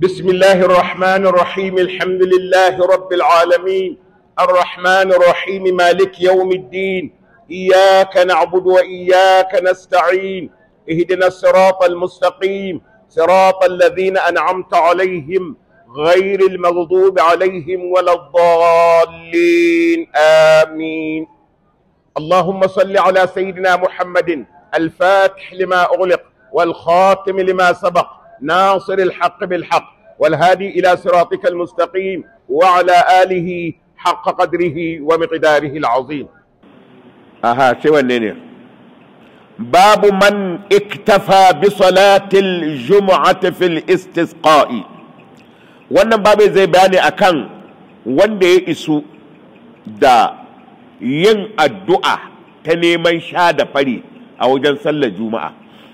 بسم الله الرحمن الرحيم الحمد لله رب العالمين الرحمن الرحيم مالك يوم الدين إياك نعبد وإياك نستعين اهدنا الصراط المستقيم صراط الذين أنعمت عليهم غير المغضوب عليهم ولا الضالين آمين اللهم صل على سيدنا محمد الفاتح لما أغلق والخاتم لما سبق ناصر الحق بالحق والهادي إلى صراطك المستقيم وعلى آله حق قدره ومقداره العظيم aha sai wanne ne babu man iktafa bi salatil jumu'ati fil istisqa'i wannan babu zai bayani akan wanda ya isu da yin addu'a ta neman sha da fari a wajen sallar juma'a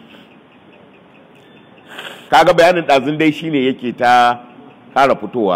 kaga bayanin ɗazun dai shine yake ta ƙara fitowa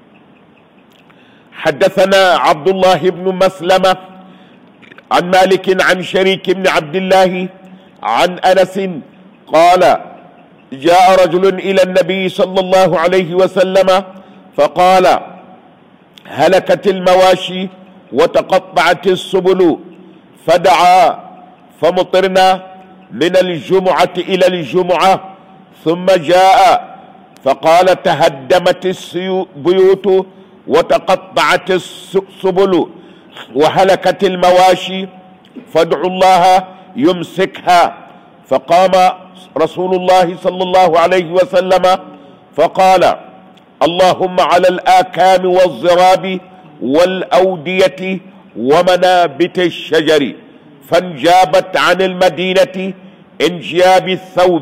حدثنا عبد الله بن مسلمه عن مالك عن شريك بن عبد الله عن انس قال جاء رجل الى النبي صلى الله عليه وسلم فقال هلكت المواشي وتقطعت السبل فدعا فمطرنا من الجمعه الى الجمعه ثم جاء فقال تهدمت البيوت وتقطعت السبل وهلكت المواشي فادعوا الله يمسكها فقام رسول الله صلى الله عليه وسلم فقال اللهم على الآكام والزراب والأودية ومنابت الشجر فانجابت عن المدينة انجياب الثوب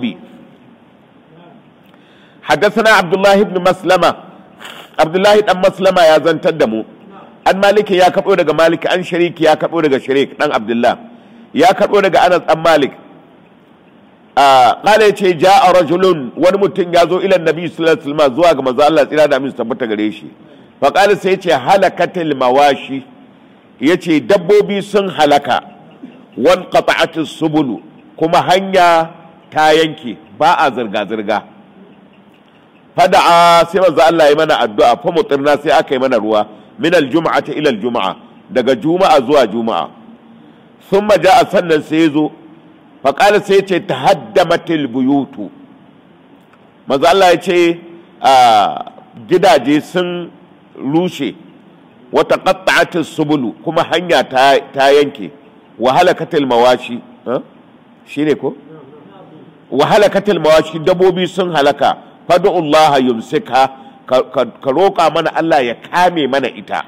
حدثنا عبد الله بن مسلمة عبد الله بن مسلمة يا زنتدمو an maliki ya karɓo daga malik an shariki ya karɓo daga sharik ɗan abdullah ya karɓo daga anas ɗan malik ƙala ya ce ja a rajulun wani mutum ya zo ilan nabi sallallahu alaihi zuwa ga manzo Allah tsira da min tabbata gare shi fa ƙala sai ya ce halakatil mawashi ya ce dabbobi sun halaka wan qata'atis subulu kuma hanya ta yanke ba a zirga zirga fada'a sai manzo Allah ya mana addu'a fa mutirna sai aka yi mana ruwa min aljum'ati ila aljum'a daga juma'a zuwa juma'a thumma ja'a sannan sai yazo fa qala sai yace tahaddamatil buyutu manzo Allah yace a gidaje sun rushe wa taqatta'atis subulu kuma hanya ta, ta yanke wa halakatil mawashi shine ko wa halakatil mawashi dabobi sun halaka fadu Allah yumsika ka roƙa mana Allah ya kame mana ita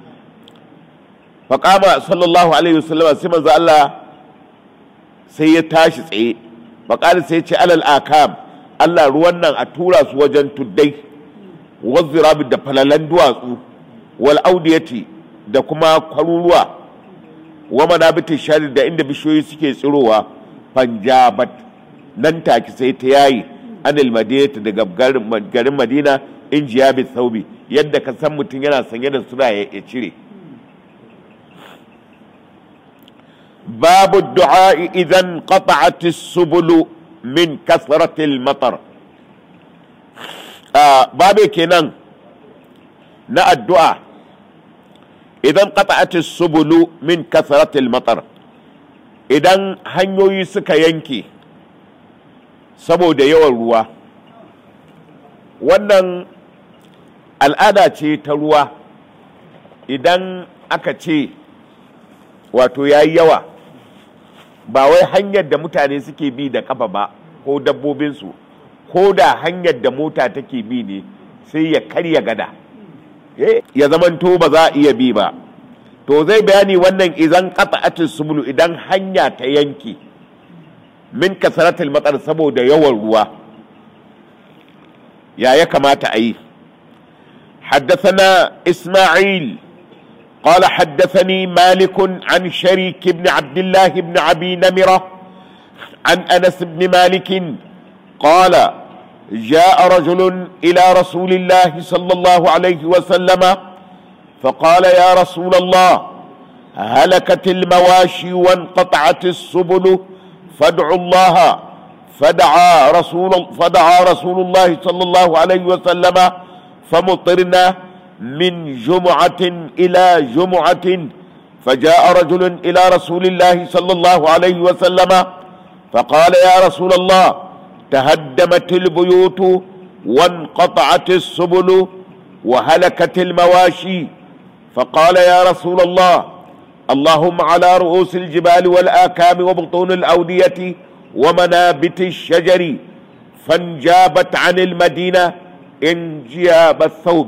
faƙama sallallahu alaihi wasallam sai manzo Allah sai ya tashi tsaye faƙari sai ce alal akam Allah ruwan nan a tura su wajen tuddai wazzirabi da falalan duwatsu wal audiyati da kuma kwaruruwa wa manabitin shari da inda bishiyoyi suke tsirowa panjabat nan take sai ta yayi anil madinati daga garin madina in jiya bi saubi yadda ka san mutum yana sanye da sura ya cire babu du'a idan qata'at subulu min kasratil matar babu kenan na addu'a idan qata'at subulu min kasratil matar idan hanyoyi suka yanke saboda yawan ruwa wannan al'ada ce ta ruwa idan aka ce wato ya yi yawa ba wai hanyar da mutane suke bi da kafa ba ko dabbobinsu ko da hanyar da mota take bi ne sai ya karya gada ya zamanto ba za a iya bi ba to zai bayani wannan idan qata'atis subulu idan hanya ta yanke min kasaratul matsar saboda yawan ruwa يا يكما تأي حدثنا إسماعيل قال حدثني مالك عن شريك بن عبد الله بن أبي نمرة عن أنس بن مالك قال جاء رجل إلى رسول الله صلى الله عليه وسلم فقال يا رسول الله هلكت المواشي وانقطعت السبل فادعوا الله فدعا رسول فدعا رسول الله صلى الله عليه وسلم فمطرنا من جمعة إلى جمعة فجاء رجل إلى رسول الله صلى الله عليه وسلم فقال يا رسول الله تهدمت البيوت وانقطعت السبل وهلكت المواشي فقال يا رسول الله اللهم على رؤوس الجبال والآكام وبطون الأودية ومنابت الشجر فانجابت عن المدينة انجياب الثوب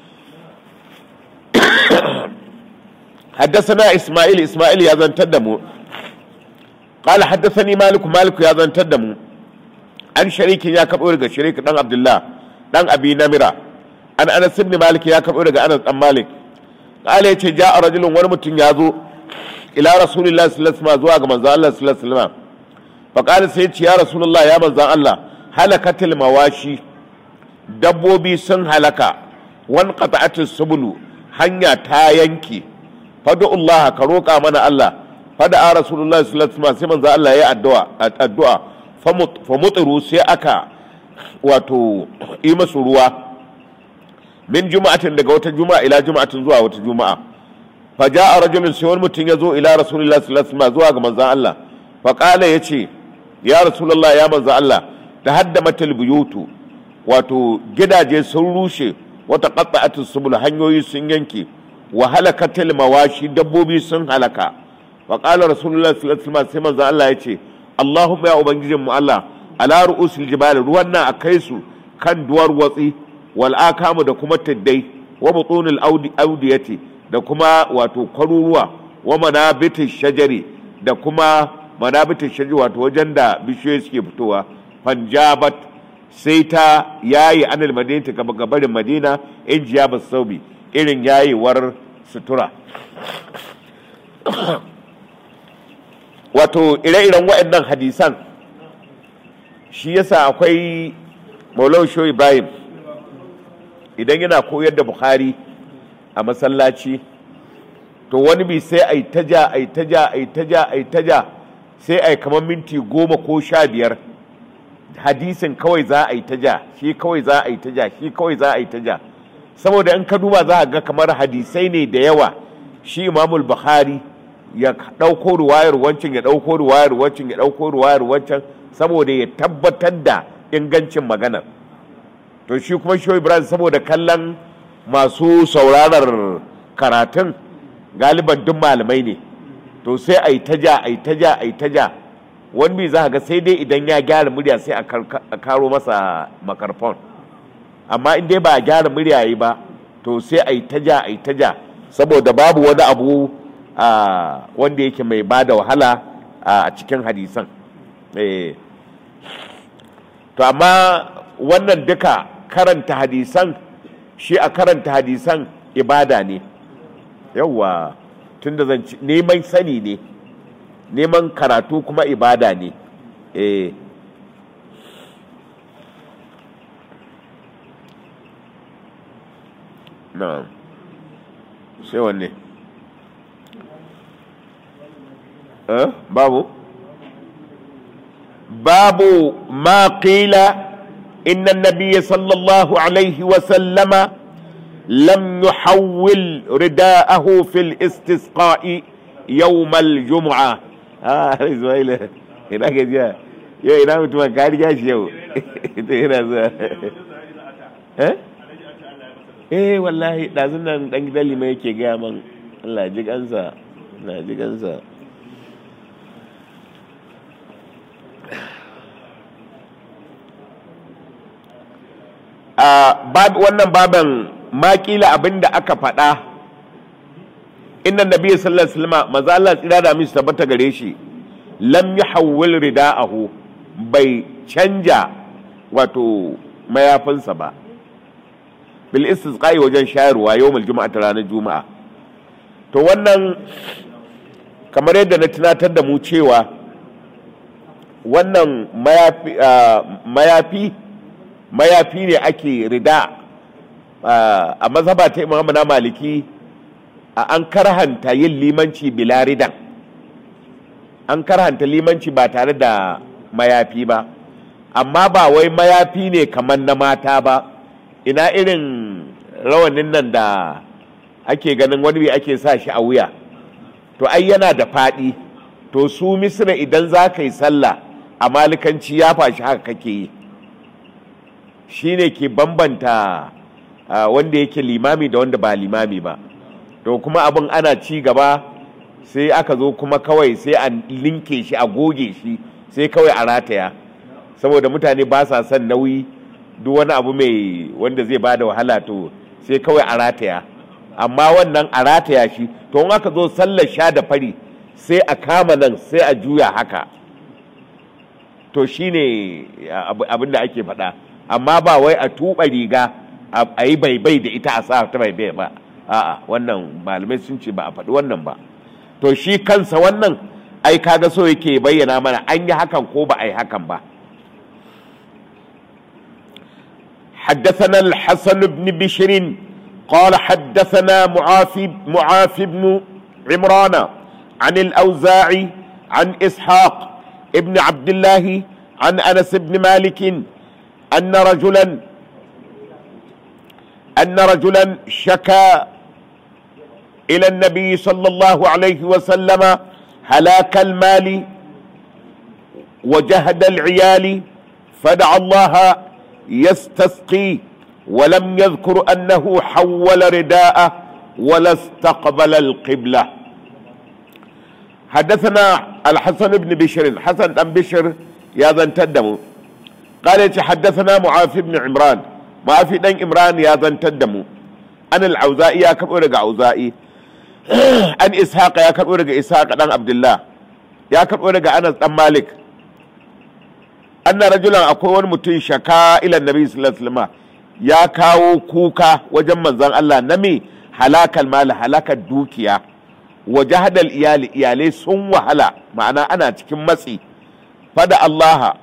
حدثنا إسماعيل إسماعيل يا ذن تدمو قال حدثني مالك مالك يا ذن تدمو عن شريك يا كبير شريك دان عبد الله دان أبي نمرة عن أنس بن مالك يا كبير أنس بن مالك قال يتي جاء رجل ورمت يازو إلى رسول الله صلى الله عليه وسلم زواج من الله صلى الله عليه وسلم فقال سيدي يا رسول الله يا من الله هلكت المواشي dabbobi sun halaka wan qata'atis subulu hanya ta yanke fad'ullaha ka roƙa mana Allah fada a rasulullahi sallallahu alaihi wasallam sai manzo Allah ya addu'a addu'a fa mutiru sai aka wato yi masu ruwa min juma'atin daga wata juma'a ila juma'atin zuwa wata juma'a fa ja'a rajulun sai wani mutum ya zo ila rasulullahi sallallahu alaihi wasallam zuwa ga manzon Allah fa qala yace ya rasulullahi ya manzon Allah tahaddamatil buyutu wato gidaje sun rushe wata qatta'atus subul hanyoyi sun yanke wa halakatil mawashi dabbobi sun halaka wa qala rasulullahi sallallahu alaihi wasallam sai manzon Allah yace Allahumma ya ubangijin mu Allah ala ru'usil jibal ruwan nan akai su kan duwar watsi wal akamu da kuma tiddai wa butunil audi audiyati da kuma wato kwaruruwa wa manabitish shajari da kuma manabitish shajari wato wajen da bishiyoyi suke fitowa fanjabat sai ta yayi anil madina ta gabarin madina in jiya ba saubi irin yayewar sutura wato ire-iren waɗannan hadisan shi yasa akwai maulau sho ibrahim idan yana koyar da bukhari a masallaci to wani bi sai a yi taja a yi taja a yi taja a yi taja sai a yi kamar minti goma ko sha biyar hadisin kawai za a yi taja shi kawai za a yi taja shi kawai za a yi taja saboda in ka duba za a ga kamar hadisai ne da yawa shi imamul bukhari ya ɗauko ruwayar wancan ya ɗauko ruwayar wancan ya ɗauko ruwayar wancan saboda ya tabbatar da ingancin maganar to shi kuma shi ibrahim saboda kallon masu saurarar karatun galiban duk malamai ne to sai a yi taja a yi taja a yi taja wani bi za ga sai dai idan ya gyara murya sai a karo masa makarfon amma in dai ba a gyara murya yi ba to sai a yi taja a yi taja saboda babu wani abu wanda yake mai ba da wahala a cikin hadisan to amma wannan duka karanta hadisan shi a karanta hadisan ibada ne yauwa tun da zan neman sani ne neman karatu kuma ibada ne eh na sai wanne eh babu babu ma qila إن النبي صلى الله عليه وسلم لم يحول رداءه في الاستسقاء يوم الجمعة آه إسماعيل هنا كذا يو هنا متما كاري جاش يو itu yana zuwa eh eh wallahi ɗazun nan ɗan gidan lima yake gaya man Allah ji kansa Allah ji kansa wannan baban makila abin da aka faɗa inna nabi sallallahu alaihi wasallam maza Allah tsira da min tabbata gare shi lam yahawwil rida'ahu bai canja wato mayafinsa ba bil istisqa'i wajen shayarwa yawmul juma'a ta ranar juma'a to wannan kamar yadda na tunatar da mu cewa wannan mayafi mayafi mayafi ne ake rida a mazhaba ta imam na maliki an karhanta yin limanci bila ridan an karhanta limanci ba tare da mayafi ba amma ba wai mayafi ne kamar na mata ba ina irin rawanin nan da ake ganin wani ake sa shi a wuya to ai yana da faɗi to su misra idan za ka yi sallah a malikanci ya fashi haka kake yi shi ne ke bambanta wanda yake limami da wanda ba limami ba to kuma abin ana ci gaba sai aka zo kuma kawai sai a linke shi a goge shi sai kawai a rataya saboda mutane ba sa son nauyi duk wani abu mai wanda zai bada wahala to sai kawai a rataya amma wannan a rataya shi to in aka zo sallar sha da fari sai a kama nan sai a juya haka to shine abin da ake faɗa amma ba wai a tuɓa riga a yi baibai da ita a sa ta baibai ba a'a wannan malamai sun ce ba a faɗi wannan ba to shi kansa wannan ai kaga so yake bayyana mana an yi hakan ko ba a yi hakan ba حدثنا الحسن بن بشر قال حدثنا معافي معافي بن عمران عن الأوزاعي عن إسحاق ابن عبد الله عن أنس بن مالك أن رجلا أن رجلا شكا إلى النبي صلى الله عليه وسلم هلاك المال وجهد العيال فدعا الله يستسقي ولم يذكر أنه حول رداءه ولا استقبل القبلة حدثنا الحسن بن بشر حسن بن بشر يا ذا تدموا قال حدثنا معافي بن عمران معافي بن عمران يا ذا تدموا أنا العوزائي يا كبر عوزائي أن إسحاق يا كبر إسحاق بن عبد الله يا كبر أنس بن مالك anna rajulan akwai wani mutum shaka ila nabi sallallahu alaihi wasallam ya kawo kuka wajen manzon Allah na me halakal mali halakar dukiya wa jahadal iyali iyalai sun wahala ma'ana ana cikin matsi fada Allah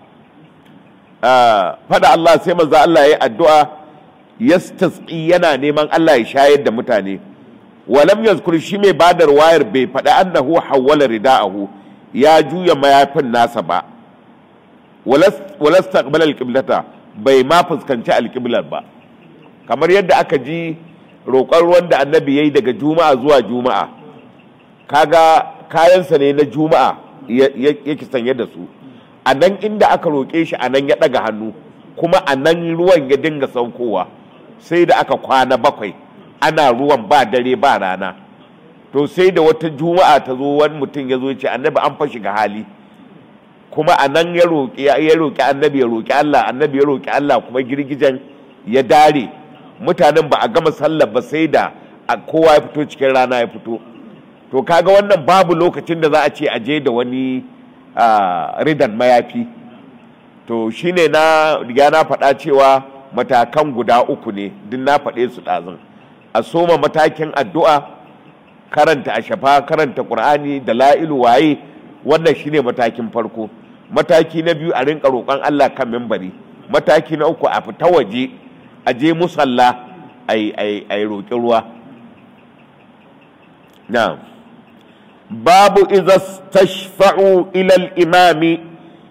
fada Allah sai manzon Allah ya addu'a yastasqi yana neman Allah ya shayar da mutane walam yazkur shi mai badar wayar bai faɗa annahu hawwala rida'ahu ya juya mayafin nasa ba walasta alƙiblata bai ma fuskanci alƙiblar ba kamar yadda aka ji roƙon ruwan da annabi ya yi daga juma'a zuwa juma'a kaga kayansa ne na juma'a yake sanye da su a nan inda aka roƙe shi a nan ya ɗaga hannu kuma a nan ruwan ya dinga saukowa sai da aka kwana bakwai ana ruwan ba dare ba rana to sai da wata juma'a ta zo wani mutum ya zo ce annabi an fashi ga hali kuma a nan ya roƙi ya roƙi annabi ya roƙi Allah annabi ya roƙi Allah kuma girgijen ya dare mutanen ba a gama sallar ba sai da kowa ya fito cikin rana ya fito to kaga wannan babu lokacin da za a ce a je da wani ridan mayafi to shine na riga na faɗa cewa matakan guda uku ne duk na faɗe su ɗazun a soma matakin addu'a karanta a shafa karanta ƙur'ani da la'ilu waye wannan shine matakin farko mataki na biyu a rinka roƙon Allah kan mimbari mataki na uku a fita waje a je musalla a yi roƙi ruwa na babu iza stashfa'u ilal imami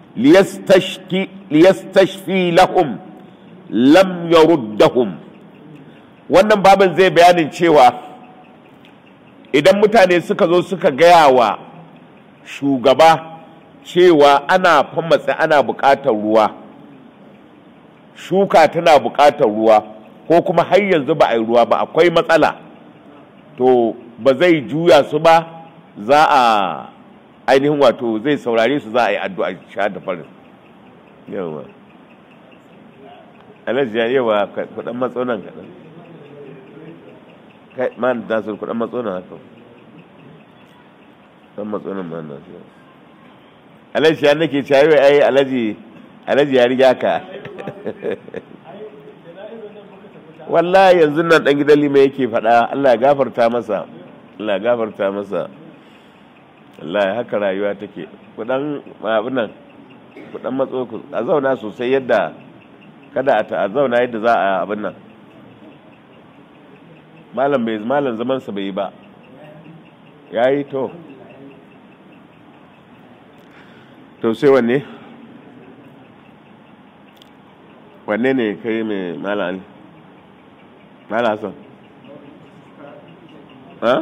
liyastashfi lahum lam yaruddahum wannan babin zai bayanin cewa idan mutane suka zo suka gaya wa shugaba cewa ana famatsa ana buƙatar ruwa shuka tana buƙatar ruwa ko kuma har yanzu ba a yi ruwa ba akwai matsala to ba zai juya su ba za a ainihin wato zai saurare su za a yi addu'a sha da farin yawa alhaji ya yawa kudan matsonan kaɗan kai man da su kudan matsonan haka dan matsonan man na su alhaji ya nake cewa ai alhaji alhaji ya riga ka wallahi yanzu nan dan gidan lima yake faɗa Allah ya gafarta masa Allah ya gafarta masa wallahi haka rayuwa take kudan abin nan kudan matso ku a zauna sosai yadda kada a ta zauna yadda za a abin nan malam bai malam zaman sa bai yi ba yayi to to sai wanne wanne ne kai mai mala ali mala hassan ha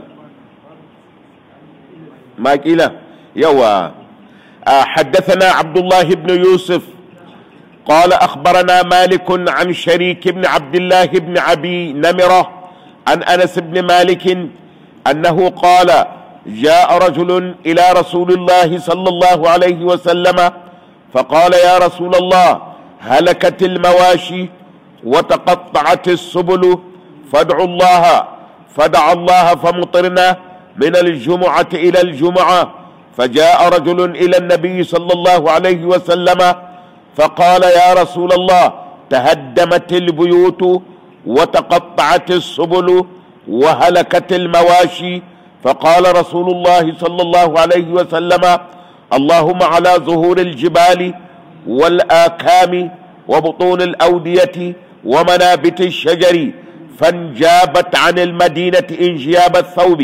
ما قيل يوا حدثنا عبد الله بن يوسف قال أخبرنا مالك عن شريك بن عبد الله بن عبي نمرة عن أنس بن مالك أنه قال جاء رجل إلى رسول الله صلى الله عليه وسلم فقال يا رسول الله هلكت المواشي وتقطعت السبل فادعوا الله فدعا الله فمطرنا من الجمعة إلى الجمعة فجاء رجل إلى النبي صلى الله عليه وسلم فقال يا رسول الله تهدمت البيوت وتقطعت السبل وهلكت المواشي فقال رسول الله صلى الله عليه وسلم اللهم على ظهور الجبال والآكام وبطون الأودية ومنابت الشجر فانجابت عن المدينة انجياب الثوب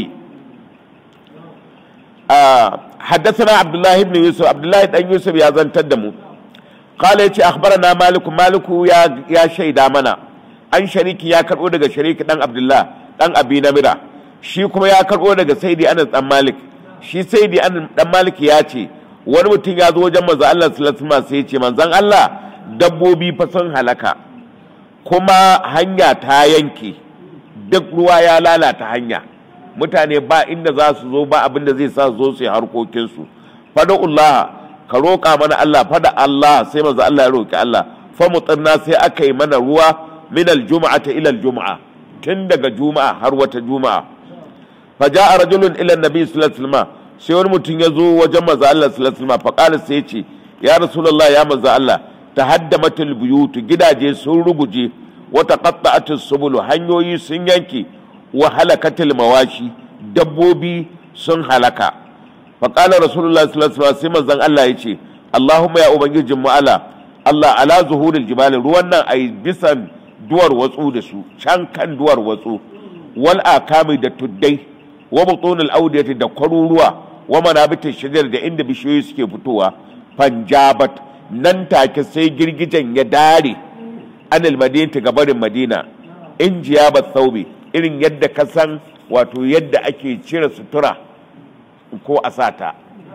آه حدثنا عبد الله بن يوسف عبد الله بن يوسف يا زن تدمو قال يتي اخبرنا مالك مالك يا يا شيدا منا an shariki ya karbo daga shariki dan abdullah dan abi namira shi kuma ya karbo daga saidi anas dan malik shi saidi anas dan malik ya ce wani mutum ya zo wajen manzo Allah sallallahu alaihi wasallam sai ya ce manzon Allah dabbobi fa sun halaka kuma hanya ta yanke duk ruwa ya lalata hanya mutane ba inda za su zo ba abin da zai sa zo su yi harkokinsu fada Allah ka roƙa mana Allah fada Allah sai maza Allah ya roƙi Allah fa mutsirna sai aka yi mana ruwa min aljuma'a ta ila aljuma'a tun daga juma'a har wata juma'a fa ja'a rajulun ila annabi sallallahu alaihi wasallam sai wani mutum ya zo wajen maza Allah sallallahu alaihi wasallam fa qala sai ya ce ya rasulullah ya maza Allah tahaddamatul buyut gidaje sun ruguje wa taqatta'atus subul hanyoyi sun yanke wa halakatil mawashi dabbobi sun halaka faƙalar rasulullah sallallahu alaihi sai manzon Allah ya ce Allahumma ya ubangijin mu ala Allah ala zuhuril jibali ruwan nan ai bisan duwar watsu da su can kan duwar watsu wal akami da tuddai wa butunul audiyati da kwaruruwa wa manabitin shajar da inda bishiyoyi suke fitowa panjabat nan take sai girgijen ya dare anil madinati gabarin madina in jiyabat thawbi irin yadda ka san wato yadda ake cire sutura ko a sata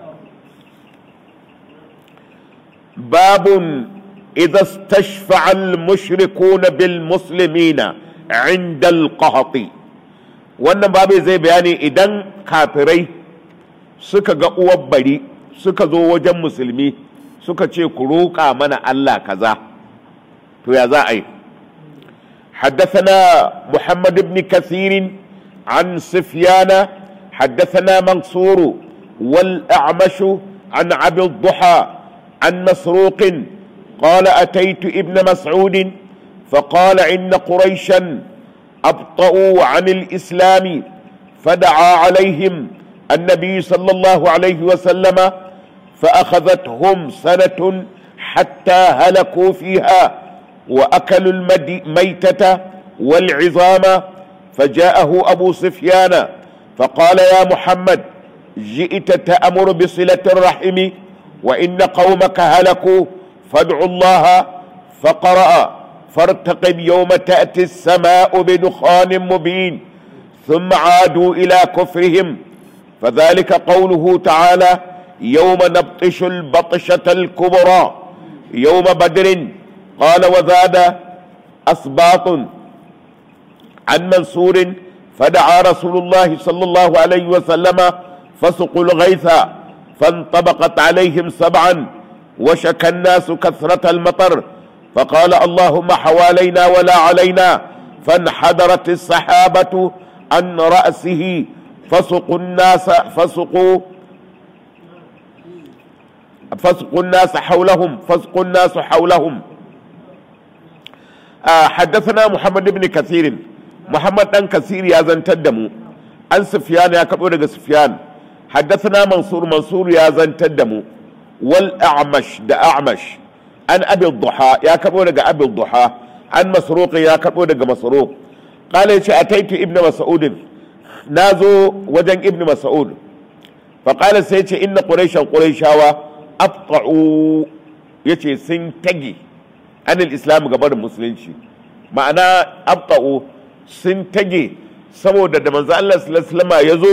babun idza stashfa'a al-mushrikuna bil muslimina inda al-qahati wannan babu zai bayani idan kafirai suka ga uwar bari suka zo wajen musulmi suka ce ku roƙa mana Allah kaza to ya za a yi حدثنا محمد بن كثير عن سفيان حدثنا منصور والأعمش عن عبد الضحى عن مسروق قال أتيت ابن مسعود فقال إن قريشا أبطأوا عن الإسلام فدعا عليهم النبي صلى الله عليه وسلم فأخذتهم سنة حتى هلكوا فيها وأكلوا الميتة والعظام فجاءه أبو سفيان فقال يا محمد جئت تأمر بصلة الرحم وإن قومك هلكوا فادعوا الله فقرأ فارتقب يوم تأتي السماء بدخان مبين ثم عادوا إلى كفرهم فذلك قوله تعالى يوم نبطش البطشة الكبرى يوم بدر قال وزاد أسباط عن منصور فدعا رسول الله صلى الله عليه وسلم فسقوا الغيث فانطبقت عليهم سبعا وشكى الناس كثرة المطر فقال اللهم حوالينا ولا علينا فانحدرت السحابة عن رأسه فسقوا الناس فسقوا فسقوا الناس حولهم فسقوا الناس حولهم آه حدثنا محمد بن كثير محمد بن كثير يا زنتدمو عن سفيان يا كبر سفيان حدثنا منصور منصور يا زنتدمو والأعمش ده أعمش عن أبي الضحى يا كبر أبي الضحى عن مسروق يا كبر مسروق قال أتيت ابن مسعود نازو وجن ابن مسعود فقال سيتي إن قريشا قريشاوا أبطعوا يتي سنتجي anil islam gabarin musulunci ma'ana abta'u sun tage saboda da manzo Allah sallallahu alaihi wasallam ya zo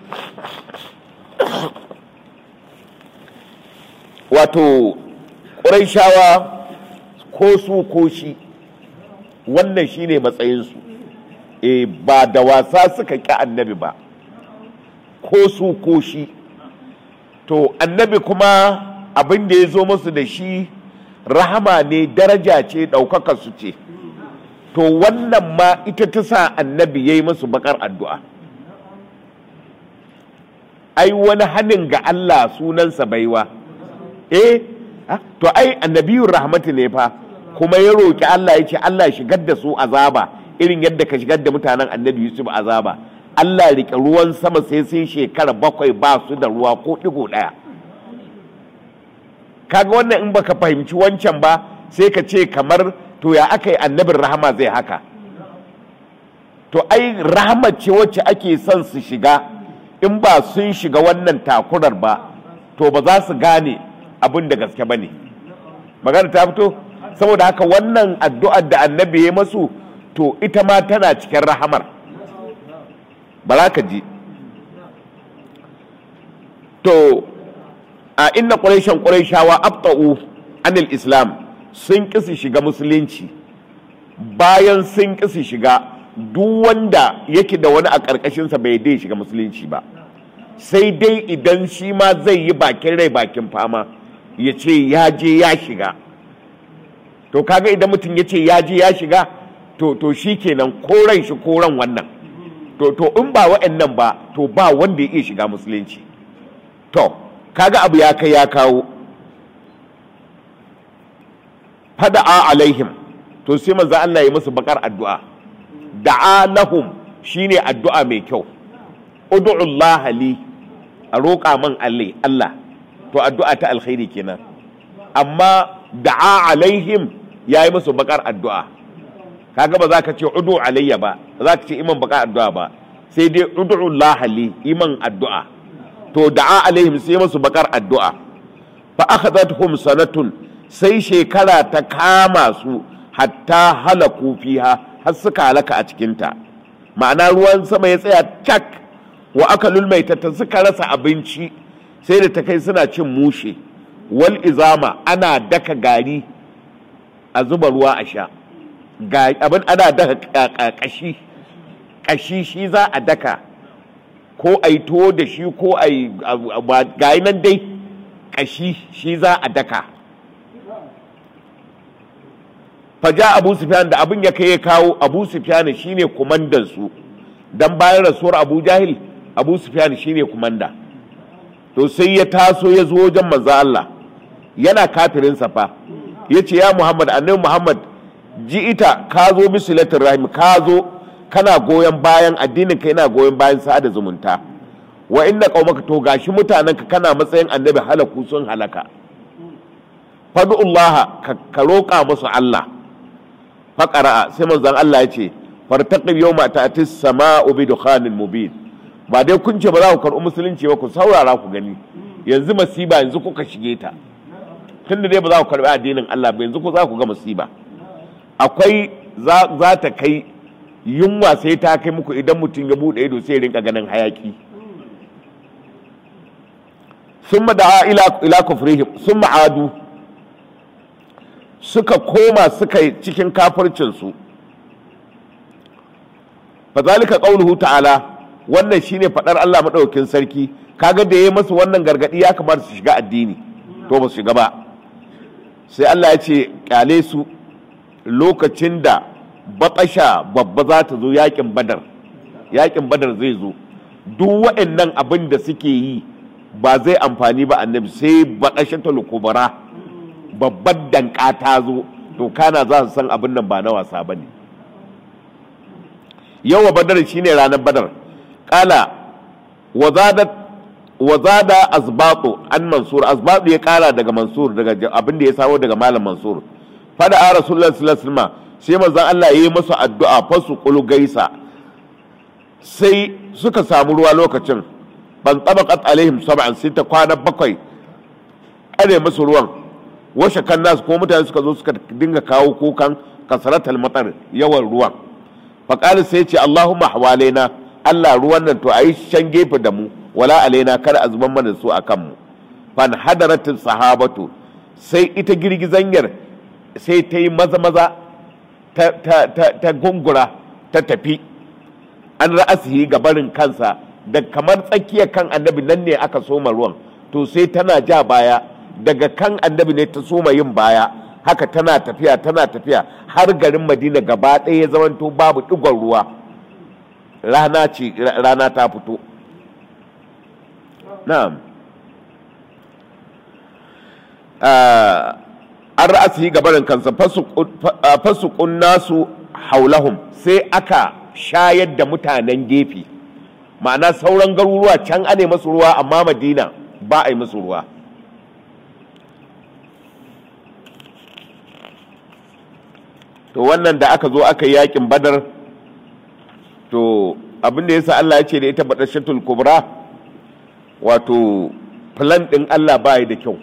wato ƙuraishawa ko su ko shi wannan shine matsayinsu e ba da wasa suka ƙi annabi ba ko su ko shi to annabi kuma abin da ya zo musu da shi rahama ne daraja ce ɗaukaka su ce to wannan ma ita ta sa annabi ya yi musu bakar addu'a ai wani hannun ga Allah sunansa baiwa eh to ai annabiyun rahmatu ne fa kuma ya roƙi Allah ya ce Allah shigar da su azaba irin yadda ka shigar da mutanen annabi Yusuf azaba Allah rike ruwan sama sai sun shekara bakwai ba su da ruwa ko ɗigo ɗaya kaga wannan in baka fahimci wancan ba sai ka ce kamar to ya aka yi annabin rahama zai haka to ai rahama ce wacce ake son su shiga in ba sun shiga wannan takurar ba to ba za su gane abin da gaske ba ne magana ta fito saboda haka wannan addu'ar da annabi ya masu to ita ma tana cikin rahamar ba za ka ji to a inna ƙuraishen ƙuraishawa abta'u anil islam sun ƙi su shiga musulunci bayan sun ƙi su shiga duk wanda yake da wani a ƙarƙashinsa bai dai shiga musulunci ba sai dai idan shi ma zai yi bakin rai bakin fama ya ce ya je ya shiga to kaga idan mutum ya ce ya je ya shiga to to shi kenan koran shi koran wannan to to in ba wa'annan ba to ba wanda ya iya shiga musulunci to kaga abu ya kai ya kawo fada'a alaihim to sai manzo Allah ya musu bakar addu'a da'a lahum shine addu'a mai kyau ud'u Allah li a roƙa man Allah to addu'a ta alkhairi kenan amma da'a alaihim yayi musu bakar addu'a kaga ba za ka ce udu alayya ba za ka ce iman bakar addu'a ba sai dai ud'u Allah li iman addu'a to da'a alaihim sai musu bakar addu'a fa akhadathum sanatun sai shekara ta kama su hatta halaku fiha har suka halaka a cikinta ma'ana ruwan sama ya tsaya cak wa aka lulmaitata suka rasa abinci sai da ta kai suna cin mushe wal izama ana daka gari a zuba ruwa a sha abin ana daka kashi kashi shi za a daka ko a yi tuwo da shi ko a yi gayi nan dai kashi shi za a daka faja abu sufyan da abin ya kai ya kawo abu sufyan shine kumandan su dan bayan rasuwar abu jahil abu sufyan shine kumanda to sai ya taso ya zo wajen manzo Allah yana kafirin sa fa yace ya Muhammad annabi Muhammad ji ita ka zo bisilatul rahim ka zo kana goyon bayan addinin ka yana goyon bayan sada zumunta wa inna qaumaka to gashi mutanenka kana matsayin annabi halaku sun halaka fadu'ullaha ka roƙa musu Allah faƙara'a sai manzon Allah ya ce fartaqib yawma ta'tis sama'u bi dukhanin mubin ba dai kun ce ba za ku karɓi musulunci ba ku saurara ku gani yanzu masiba yanzu kuka shige ta tunda dai ba za ku karɓi addinin Allah ba yanzu ku za ku ga masiba akwai za ta kai yunwa sai ta kai muku idan mutum ya buɗe ido sai rinka ganin hayaki summa da'a ila ila kufrihim summa adu suka koma suka yi cikin kafircinsu fazalika qauluhu ta'ala wannan shine fadar Allah madaukakin sarki kaga da yayi masu wannan gargadi ya kamata su shiga addini to ba su shiga ba sai Allah ya ce kyale su lokacin da batasha babba za ta zo yakin badar yakin badar zai zo duk waɗannan abin da suke yi ba zai amfani ba annabi sai batashatul kubra babbar danka ta zo to kana za su san abin nan ba na wasa ba ne yawa badar shine ranar badar kala wazada azbatu an mansur azbatu ya kara daga mansur daga abin da ya samu daga malam mansur fada a rasulullah sallallahu alaihi wasallam sai manzon Allah ya yi masa addu'a fasu qulu gaisa sai suka samu ruwa lokacin ban tabaqat alaihim sab'an sai ta kwana bakwai kare musu ruwan washe kan nasu ko mutane suka zo suka dinga kawo kukan kasaratal matsar yawan ruwan faƙali sai ce allahumma hawalaina allah ruwan nan to a yi shan gefe da mu wala alaina kar a zuban mana su a kanmu fan hadaratin sahabatu sai ita girgizanyar sai ta yi maza maza ta gungura ta tafi an ra'asihi ga barin kansa da kamar tsakiyar kan annabi nan ne aka soma ruwan to sai tana ja baya daga kan annabi ne ta soma yin baya haka tana tafiya tana tafiya har garin madina gaba ɗaya ya zamanto babu ɗigon ruwa rana ce rana ta fito na'am an ra'asi gabarin kansa fasukun nasu haulahum sai aka shayar da mutanen gefe ma'ana sauran garuruwa can ane masu ruwa amma madina ba a yi masu ruwa to wannan da aka zo aka yi yakin badar to abinda ya sa Allah ya ce da ita badashatul kubra wato plan ɗin Allah ba da kyau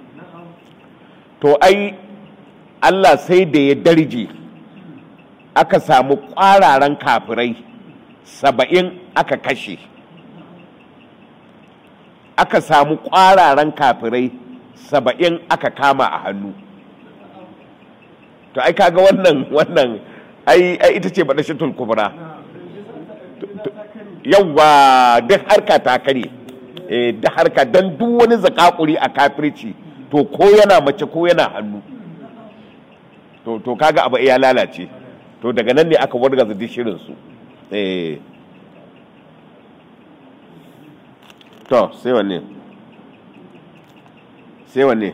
to ai Allah sai da ya darje aka samu ƙwararan kafirai saba'in aka kashe aka samu ƙwararan kafirai saba'in aka kama a hannu to ai kaga wannan wannan ai ita ce badashatul kubra yawwa duk harka ta kare da harka don duk wani zakakuri a kafirci to ko yana mace ko yana hannu to to kaga abu ya lalace to daga nan ne aka wargaza duk shirin su eh to sai wanne sai wanne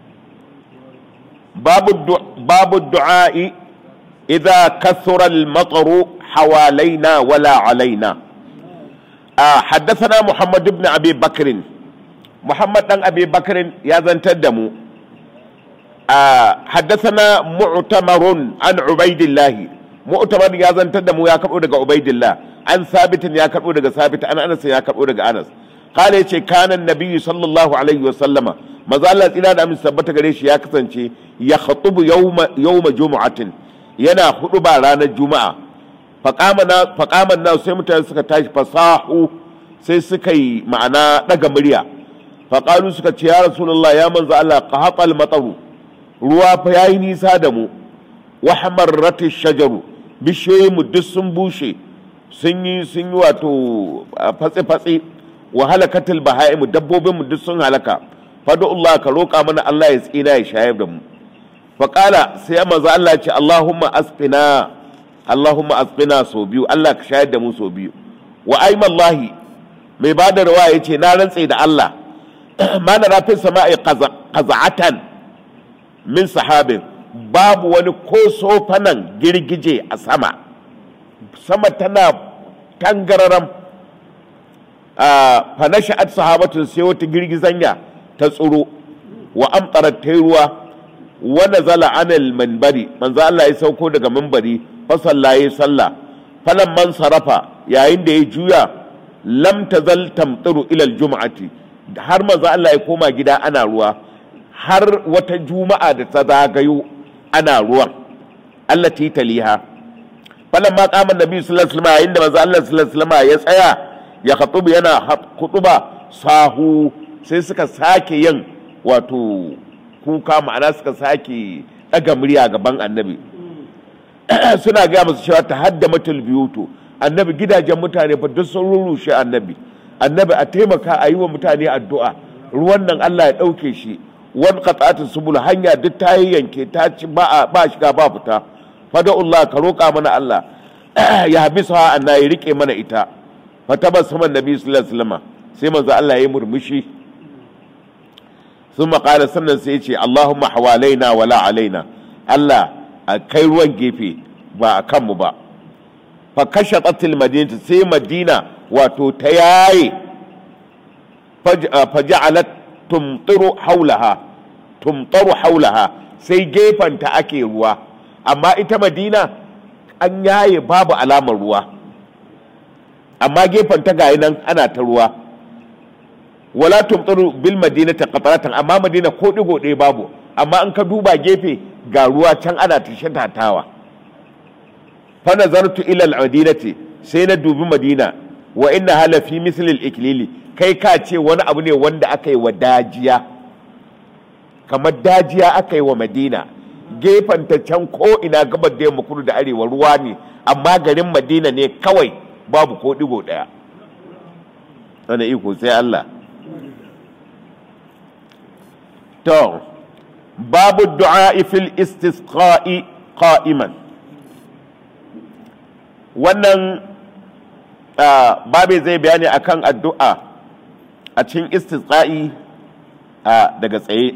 babu babu du'a'i idza kathura al-mataru hawalaina wala alaina آه حدثنا محمد بن أبي بكر محمد بن أبي بكر يزن تدمو آه حدثنا معتمر عن عبيد الله معتمر يزن تدمو يا كبو عبيد الله عن ثابت يا كبو ثابت عن أنس يا كبو أنس قال يشي كان النبي صلى الله عليه وسلم ما زال إلى أن ثبت قريش يا كسنشي يخطب يوم يوم جمعة ينا خطبة رانا الجمعة faƙaman na sai mutane suka tashi fasahu sai suka yi ma'ana ɗaga murya faƙalu suka ce ya rasulullah ya manzo Allah ka haƙal matsaru ruwa fa yayi nisa da mu wa hamarrati shajaru bishiyoyin mu duk sun bushe sun yi sun yi wato fatsi fatsi wa halakatil bahaimu dabbobin mu duk sun halaka fadu Allah ka roƙa mana Allah ya tsina ya shayar da mu faƙala sai manzo Allah ya ce Allahumma asqina Allahumma asqina so biyu Allah ka shayar da mu so biyu wa aimallahi mai ba da rawa ya ce na rantse da Allah ma na rafin sama'i qaza'atan min sahabin babu wani ko sofanan girgije a sama sama tana tangararam fa nasha'at sahabatun sai wata girgizanya ta tsuro wa amtarat ta ruwa wa nazala anil manbari manzo Allah ya sauko daga manbari fasalla ya salla falan man sarafa yayin da ya juya lam tazal tamtiru ila aljum'ati har manzo Allah ya koma gida ana ruwa har wata juma'a da ta zagayo ana ruwan allati taliha falan ma qama annabi sallallahu alaihi wasallam yayin da manzo Allah sallallahu alaihi wasallam ya tsaya ya khatubu yana khutuba sahu sai suka sake yin wato kuka ma'ana suka sake daga murya gaban annabi suna gaya masu cewa ta hadda matul biyuto annabi gidajen mutane fa duk sun rurrushe annabi annabi a taimaka a yi wa mutane addu'a ruwan nan Allah ya ɗauke shi wan qata'atu subul hanya duk ta yanke ta ci ba ba shiga ba fita fada'ullah ka roƙa mana Allah ya habisa anna ya rike mana ita fa tabassama nabi sallallahu alaihi wasallam sai manzo Allah ya yi murmushi sun maƙala sannan sai ce Allahumma hawalaina wala alaina Allah a kai ruwan gefe ba a kanmu ba fa kashe tsatil madina sai madina wato ta yaye faja'alat tumtiru haulaha tumtaru haulaha sai gefanta ake ruwa amma ita madina an yaye babu alamar ruwa amma gefanta gayi nan ana ta ruwa wala tumtaru bil madinati qataratan amma madina ko digo ɗaya babu amma in ka duba gefe ga ruwa can ana tashe tatawa fa nazartu ila al-madinati sai na dubi madina wa inna hala fi misli al-iklili kai ka ce wani abu ne wanda aka yi wa dajiya kamar dajiya aka yi wa madina gefen ta can ko ina gabar da yamma kudu da arewa ruwa ne amma garin madina ne kawai babu ko digo daya wani iko sai Allah to babu du'a fil istisqa'i qa'iman wannan babe zai bayani akan addu'a a cikin istisqa'i daga tsaye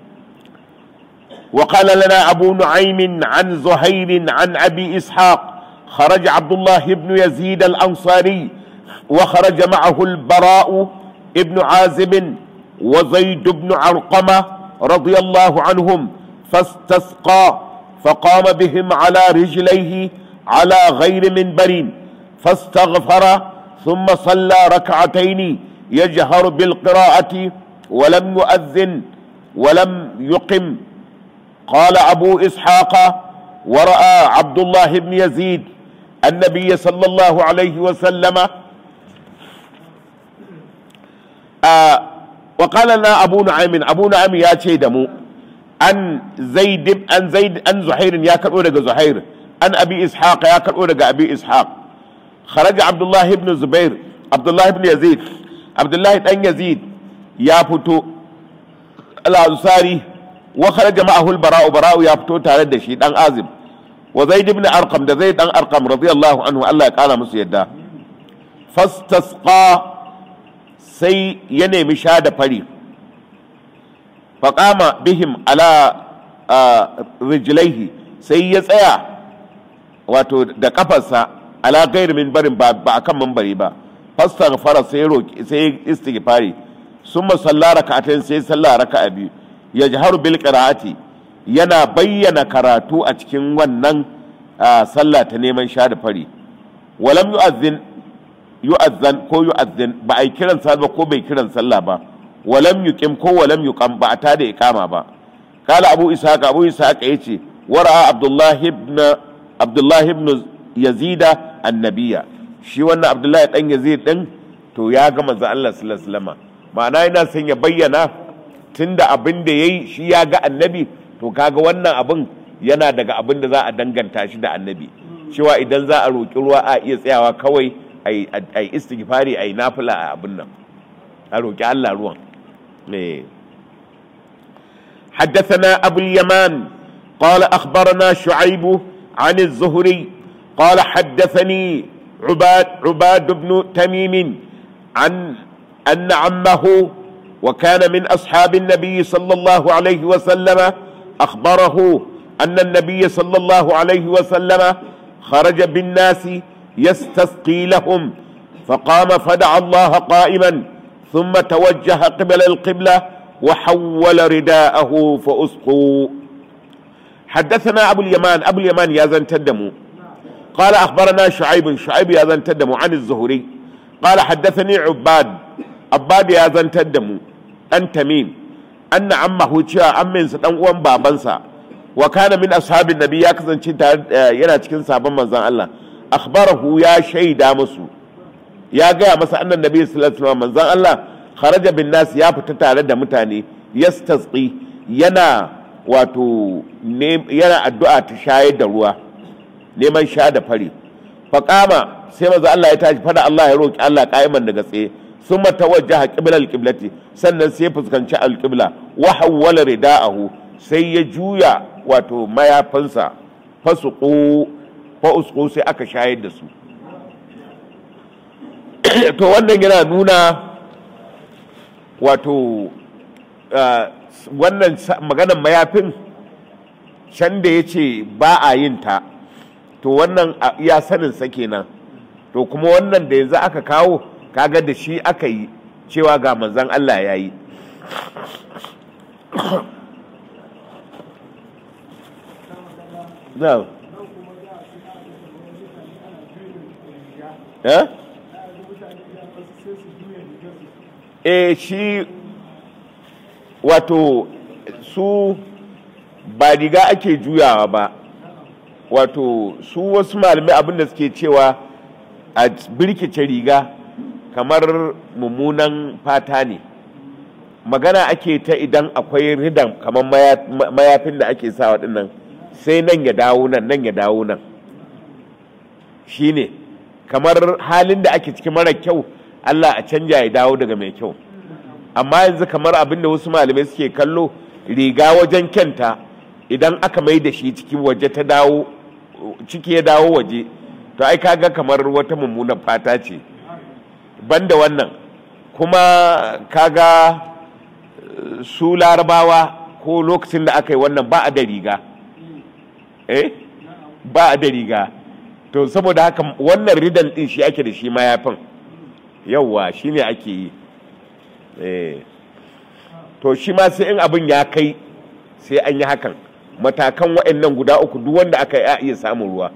وقال لنا أبو نعيم عن زهير عن أبي إسحاق خرج عبد الله بن يزيد الأنصاري وخرج معه البراء ابن عازب وزيد بن علقمة رضي الله عنهم فاستسقى فقام بهم على رجليه على غير منبر فاستغفر ثم صلى ركعتين يجهر بالقراءة ولم يؤذن ولم يقم قال أبو إسحاق ورأى عبد الله بن يزيد النبي صلى الله عليه وسلم آه وقال لنا أبو نعيم أبو نعيم يا دمو أن زيد أن زيد أن زهير يا كرؤون زهير أن أبي إسحاق يا كرؤون أبي إسحاق خرج عبد الله بن زبير عبد الله بن يزيد عبد الله بن يزيد يا فتو الأنصاري وخرج معه البراء براء يا فتو تare da shi dan azim wa zaid ibn arqam da zaid dan arqam radiyallahu anhu Allah ya kara musu yadda fastasqa sai ya nemi sha da fari faqama bihim ala rijlaihi sai ya tsaya wato da kafarsa ala gairi min barin ba akan mambari ba fastaghfara sai roki sai istighfari summa salla rak'atayn sai salla raka'a biyu yajharu bil qira'ati yana bayyana karatu a cikin wannan sallah ta neman sha da fari walam yu'azzin yu'azzan ko yu'azzin ba ai kiran sallah ko bai kiran sallah ba walam yuqim ko walam yuqam ba ta da iqama ba kala abu ishaq abu ishaq yace wara abdullahi ibn abdullahi ibn yazida annabiya shi wannan abdullahi dan yazid din to ya ga manzo Allah sallallahu alaihi wasallam ma'ana yana son ya bayyana tunda abin da yayi shi ya ga annabi to kaga wannan abin yana daga abin da za a danganta shi da annabi cewa idan za a roƙi ruwa a iya tsayawa kawai a yi istighfari a yi nafila a abin nan a roƙi Allah ruwan حدثنا أبو اليمان قال أخبرنا شعيب عن الزهري قال حدثني عباد عباد بن تميم عن أن عمه وكان من أصحاب النبي صلى الله عليه وسلم أخبره أن النبي صلى الله عليه وسلم خرج بالناس يستسقي لهم فقام فدعا الله قائما ثم توجه قبل القبلة وحول رداءه فأسقوا حدثنا أبو اليمان أبو اليمان يا زن تدموا قال أخبرنا شعيب شعيب يا زن تدموا عن الزهري قال حدثني عباد عباد يا زن تدموا أن تميم أن عمه جاء أمن سدن uwan babansa wa kana min ashabin nabi ya kasance yana cikin sabon manzon Allah akhbarahu ya shaida musu ya gaya masa annan nabi sallallahu alaihi wasallam manzon Allah kharaja bin nas ya fita tare da mutane yastasqi yana wato yana addu'a ta shayar da ruwa neman sha da fari faqama sai manzo Allah ya tashi fada Allah ya roki Allah qa'iman daga tsaye sun tawajjaha qibla al-qiblati sannan sai fuskanci al-qibla wa hawwala rida'ahu sai ya juya wato mayafinsa fasuqu fa usqu sai aka shayar da su to wannan yana nuna wato wannan maganan mayafin can da ya ce ba a yin ta to wannan ya sanin sa kenan to kuma wannan da yanzu aka kawo kaga da shi aka yi cewa ga manzan Allah ya yi no. eh e shi wato su ba riga ake juyawa ba wato su wasu malamai abinda suke cewa a birkice riga kamar mummunan fata ne magana ake ta idan akwai ridan kamar mayafin da ake sa waɗannan sai nan ya dawo nan nan ya dawo nan shine kamar halin da ake cikin mara kyau Allah a canja ya dawo daga mai kyau amma yanzu kamar abin da wasu malamai suke kallo riga wajen kyanta idan aka mai da shi ciki waje ta dawo ciki ya dawo waje to ai kaga kamar wata mummunan fata ce banda wannan kuma kaga su larabawa ko lokacin da aka yi wannan ba a da riga eh ba a da riga to saboda haka wannan ridan din shi ake da shi mayafin yauwa shi ne ake yi to shi ma sai in abin ya kai sai an yi hakan matakan waɗannan guda uku duk wanda aka yi iya samun ruwa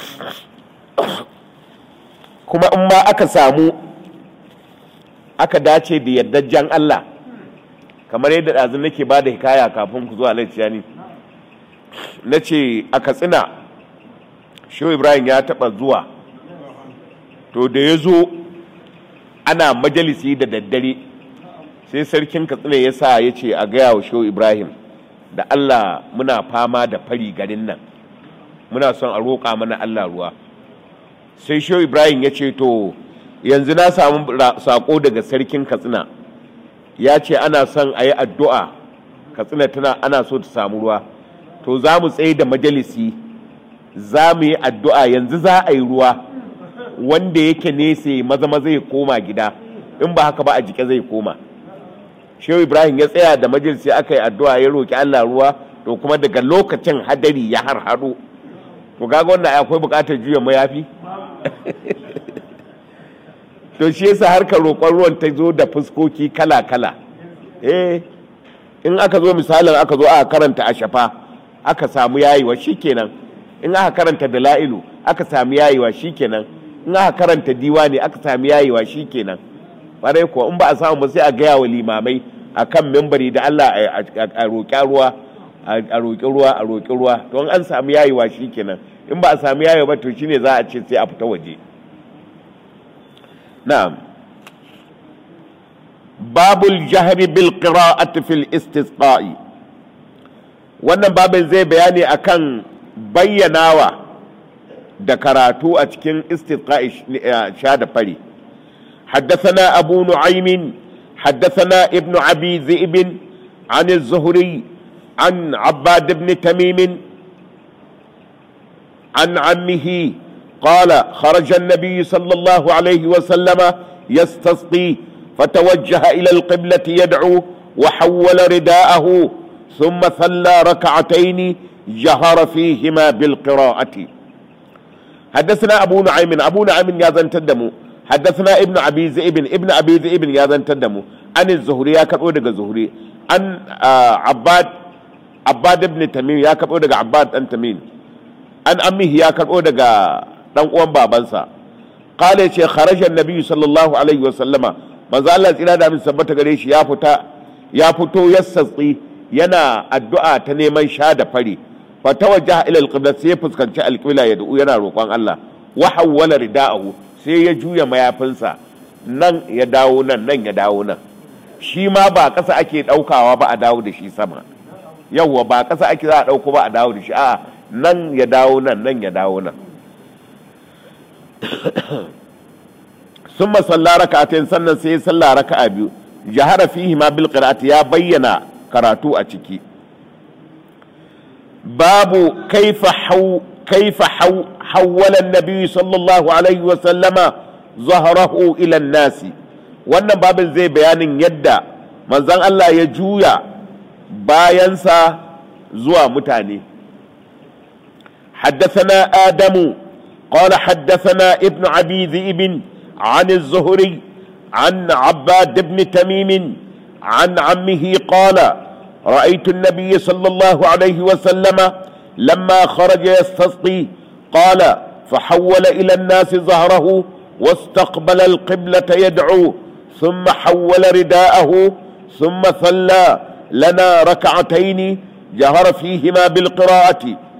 kuma in ma aka samu aka dace da yardajjen Allah kamar yadda ɗazu nake ba da hikaya kafin ku zuwa laifiyani na ce a katsina shehu ibrahim ya taɓa zuwa to da ya zo ana majalisi da daddare sai sarkin katsina ya sa ya ce a gaya wa shehu ibrahim da allah muna fama da fari garin nan muna son a roƙa mana allah ruwa sai shehu ibrahim ya ce to yanzu na samu saƙo daga sarkin katsina ya ce ana son a yi addu'a katsina tana ana so ta samu ruwa to za mu tsaye da majalisi za mu yi addu'a yanzu za a yi ruwa wanda yake nesa maza maza ya koma gida in ba haka ba a jike zai koma shehu ibrahim ya tsaya da majalisi aka yi addu'a ya roƙi allah ruwa to kuma daga lokacin hadari ya harhaɗo to kaga wannan akwai buƙatar juya mayafi to shi yasa harkar roƙon ruwan ta zo da fuskoki kala kala eh in aka zo misalin aka zo aka karanta a shafa aka samu yayiwa shikenan in aka karanta dala'ilu aka samu yayiwa shikenan in aka karanta diwani aka samu yayiwa shikenan bare ko in ba a samu ba sai a gaya wa limamai akan membari da Allah a roƙi ruwa a roƙi ruwa a roƙi ruwa to in an samu yayiwa shikenan in ba a samu yayiwa ba to shine za a ce sai a fita waje na'am babul jahri bil qira'ati fil istisqa'i wannan babin zai bayani akan bayyanawa da karatu a cikin istisqa'i sha da fari حدثنا أبو نعيم حدثنا ابن أبي ذئب عن الزهري عن عباد بن تميم عن عمه قال خرج النبي صلى الله عليه وسلم يستسقي فتوجه إلى القبلة يدعو وحول رداءه ثم صلى ركعتين جهر فيهما بالقراءة حدثنا أبو نعيم أبو نعيم يا زن تدمو حدثنا ابن أبي ذئب ابن أبي ذئب يا زن تدمو عن الزهري يا كبو دغ الزهري عن آه عباد عباد ابن تميم يا كبو دغ عباد أن تميم عن أمه يا كبو دغ dan uwan babansa qala ce kharaja annabi sallallahu alaihi wa sallama manzo Allah tsira da min sabbata gare shi ya fita ya fito yassatsi yana addu'a ta neman sha da fari fa tawajjaha ila alqibla sai ya fuskanci alqibla ya du'u yana roƙon Allah wa hawwala rida'ahu sai ya juya mayafinsa nan ya dawo nan nan ya dawo nan shi ma ba ƙasa ake ɗaukawa ba a dawo da shi sama yawwa ba ƙasa ake za a ɗauko ba a dawo da shi a nan ya dawo nan nan ya dawo nan sun masalla raka'atain sannan sai salla raka'a biyu jahara fihi ma bil qira'ati ya bayyana karatu a ciki babu kaifa haw kaifa haw hawwala an-nabi sallallahu alaihi wa sallama zahrahu ila an-nas wannan babin zai bayanin yadda manzon Allah ya juya bayansa zuwa mutane حدثنا آدم قال حدثنا ابن أبي ذئب عن الزهري عن عباد بن تميم عن عمه قال رأيت النبي صلى الله عليه وسلم لما خرج يستسقي قال فحول إلى الناس ظهره واستقبل القبلة يدعو ثم حول رداءه ثم صلى لنا ركعتين جهر فيهما بالقراءة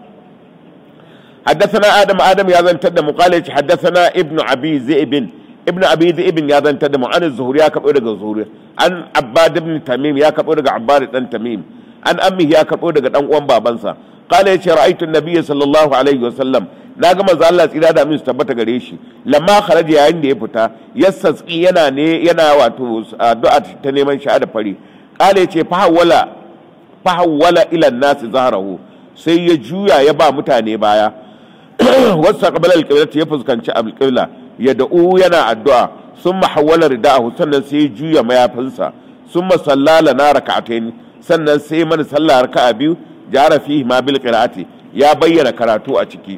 حدثنا آدم آدم يا ذن تدم قال حدثنا ابن أبي ذئب ابن أبي ذئب يا ذن تدم عن الزهري يا كبر الزهري عن عباد بن تميم يا كبر عباد بن تميم عن أمه يا كبر دان uwan babansa قال يا رأيت النبي صلى الله عليه وسلم na ga manzo Allah tsira da min tabbata gare shi lamma kharaja yayin da ya fita yassatsi yana ne yana wato addu'a ta neman shahada fari kale ce fa hawala fa hawala ila nas zahrahu sai ya juya ya ba mutane baya wasu qabala alqibla ya fuskanci alqibla ya da'u yana addu'a summa hawala rida'ahu sannan sai ya juya mayafinsa summa sallala na raka'atayn sannan sai mana sallah raka'a biyu jara fihi ma bil qira'ati ya bayyana karatu a ciki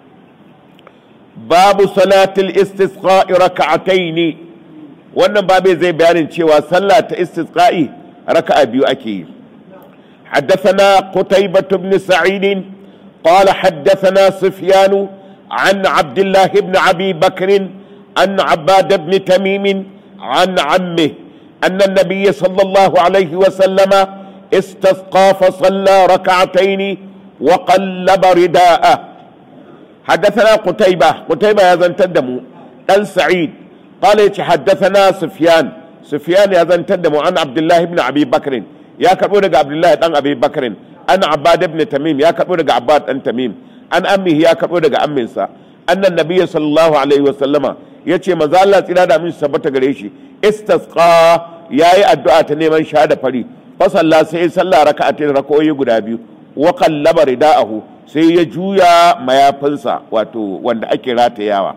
babu salatul istisqa'i raka'ataini wannan babe zai bayanin cewa sallah ta istisqa'i raka'a biyu ake yi حدثنا قتيبة بن سعيد قال حدثنا سفيان عن عبد الله بن أبي بكر عن عباد بن تميم عن عمه أن النبي صلى الله عليه وسلم استسقى فصلى ركعتين وقلب رداءه حدثنا قتيبة قتيبة يا زن تدمو قال سعيد قال حدثنا سفيان سفيان يا زن تدمو عن عبد الله بن أبي بكر يا كبو عبد الله بن أبي بكر أنا عباد بن تميم يا كبو عباد بن تميم أن أمه يا كبو أمنسا أن النبي صلى الله عليه وسلم yace maza Allah tsira da min sabbata gare shi istasqa yayi addu'a ta neman shahada fari fa salla sai salla raka'atin rak'o'i guda biyu wa qallaba rida'ahu sai ya juya mayafinsa wato wanda ake ratayawa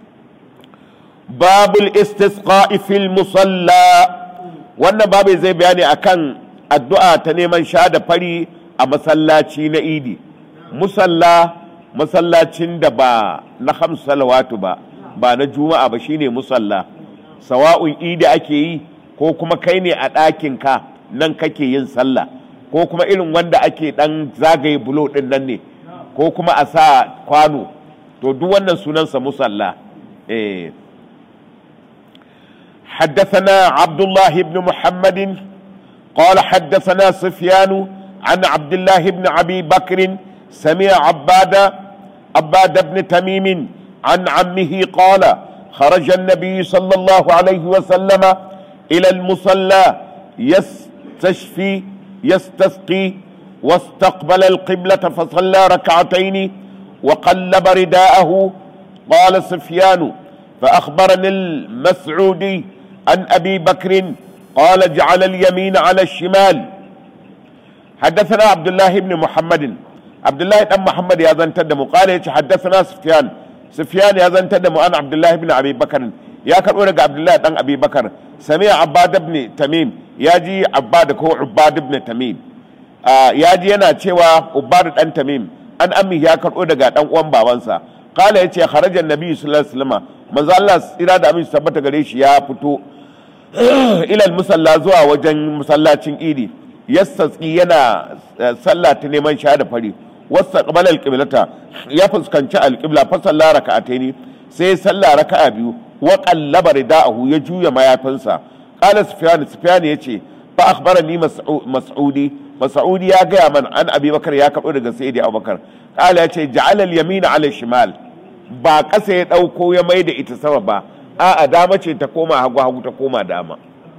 babul istisqa'i fil musalla wannan babu zai bayani akan addu'a ta neman shahada fari a masallaci na idi musalla masallacin da ba na hamsu salawatu ba ba na juma'a ba shine musalla sawa'un idi ake yi ko kuma kai ne a ɗakinka nan kake yin sallah ko kuma irin wanda ake ɗan zagaye bulo ɗin nan ne ko kuma a sa kwano to duk wannan sunansa musalla eh حدثنا عبد الله بن محمد قال حدثنا سفيان عن عبد الله بن ابي بكر سمع عباد عباد بن تميم عن عمه قال خرج النبي صلى الله عليه وسلم الى المصلى يستشفي يستسقي واستقبل القبلة فصلى ركعتين وقلب رداءه قال سفيان فأخبرني المسعودي عن أبي بكر قال جعل اليمين على الشمال حدثنا عبد الله بن محمد عبد الله بن محمد يا زن تدم قال حدثنا سفيان سفيان يا زن تدم عن عبد الله بن أبي بكر يا كرؤون عبد الله بن أبي بكر سمع عباد بن تميم يا جي عباد هو عباد بن تميم ya ji yana cewa ubadu dan tamim an ami ya karɓo daga dan uwan babansa kala ya ce kharajan nabi sallallahu alaihi wasallam manzo Allah tsira da amin tabbata gare shi ya fito ilal musalla zuwa wajen masallacin idi yassatsi yana sallah ta neman shahada fari wasta qabala alqiblata ya fuskanci alqibla fa salla raka'ataini sai sallah raka'a biyu wa qallaba rida'ahu ya juya mayafinsa qala sufyan sufyan yace fa akhbarani mas'udi mas'udi ya gaya man an abi bakar ya kaɓo daga sayyidi abubakar kala ya ce ja'alal yamina ala shimal ba ƙasa ya ɗauko ya mai da ita sama ba a'a dama ce ta koma hagu hagu ta koma dama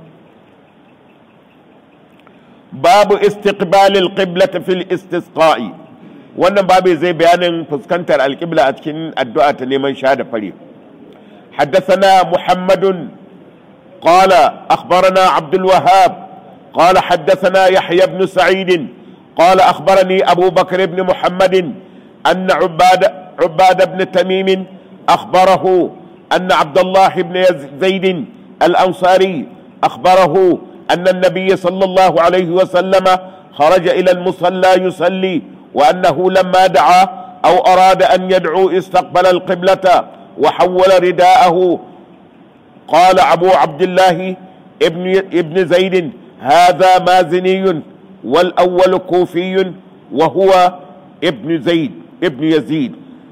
babu istiqbalil qiblati fil istisqa'i wannan babu zai bayanin fuskantar alqibla a cikin addu'a ta neman shahada fare حدثنا محمد قال أخبرنا عبد الوهاب قال حدثنا يحيى بن سعيد قال أخبرني أبو بكر بن محمد أن عباد عباد بن تميم أخبره أن عبد الله بن زيد الأنصاري أخبره أن النبي صلى الله عليه وسلم خرج إلى المصلى يصلي وأنه لما دعا أو أراد أن يدعو استقبل القبلة وحول رداءه قال أبو عبد الله ابن ابن زيد هذا مازني والأول كوفي وهو ابن زيد ابن يزيد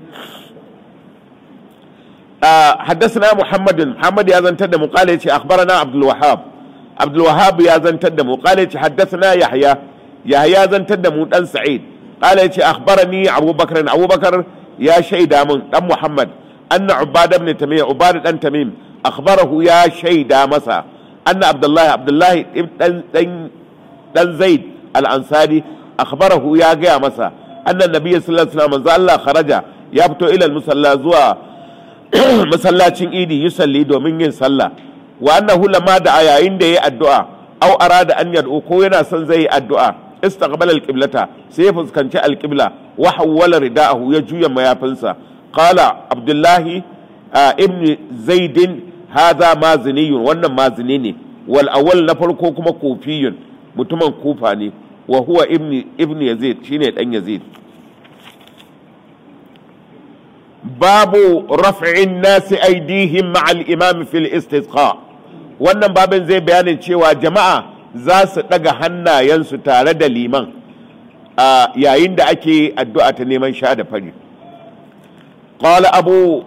آه حدثنا محمد محمد يا زن تدم قال أخبرنا عبد الوهاب عبد الوهاب يا زن تدم قال حدثنا يحيى yahya zantar da mu dan sa'id qala yace akhbarani abubakar abubakar ya shaida mun dan muhammad anna ubada ibn tamim ubada dan tamim akhbarahu ya shaida masa anna abdullahi abdullahi dan dan dan zaid al-ansari akhbarahu ya gaya masa anna nabiyyu sallallahu alaihi wasallam Allah kharaja ya fito ila musalla zuwa masallacin idi yusalli domin yin sallah wa annahu lamma da yayin da yayi addu'a aw arada an yad'u ko yana son zai yi addu'a istaqbala al-qiblata sai ya fuskanci al-qibla wa hawwala rida'ahu ya juya mayafinsa qala abdullahi ibn zaidin hadha maziniyun wannan mazini ne wal awwal na farko kuma kufiyun mutumin kufa ne wa huwa ibn ibn yazid shine dan yazid babu raf'in nasi aidihim ma'al imam fil istisqa wannan babin zai bayanin cewa jama'a za su daga hannayensu tare da liman a yayin da ake addu'a ta neman sha da fari qala abu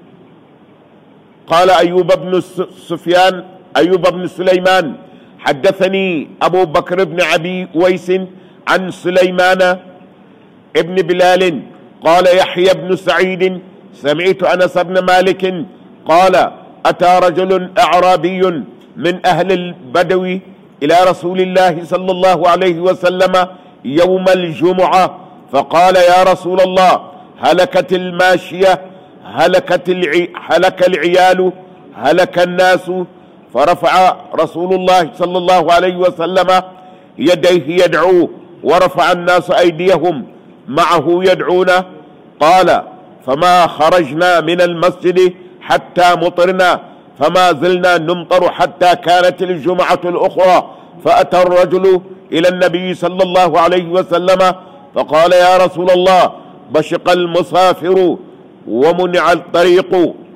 قال أيوب بن سفيان أيوب بن سليمان حدثني أبو بكر بن أبي ويس عن سليمان ابن بلال قال يحيى بن سعيد سمعت أنس بن مالك قال أتى رجل أعرابي من أهل البدو إلى رسول الله صلى الله عليه وسلم يوم الجمعة فقال يا رسول الله هلكت الماشية هلكت العي... هلك العيال هلك الناس فرفع رسول الله صلى الله عليه وسلم يديه يدعو ورفع الناس أيديهم معه يدعون قال فما خرجنا من المسجد حتى مطرنا فما زلنا نمطر حتى كانت الجمعة الأخرى فأتى الرجل إلى النبي صلى الله عليه وسلم فقال يا رسول الله بشق المسافر ومنع الطريق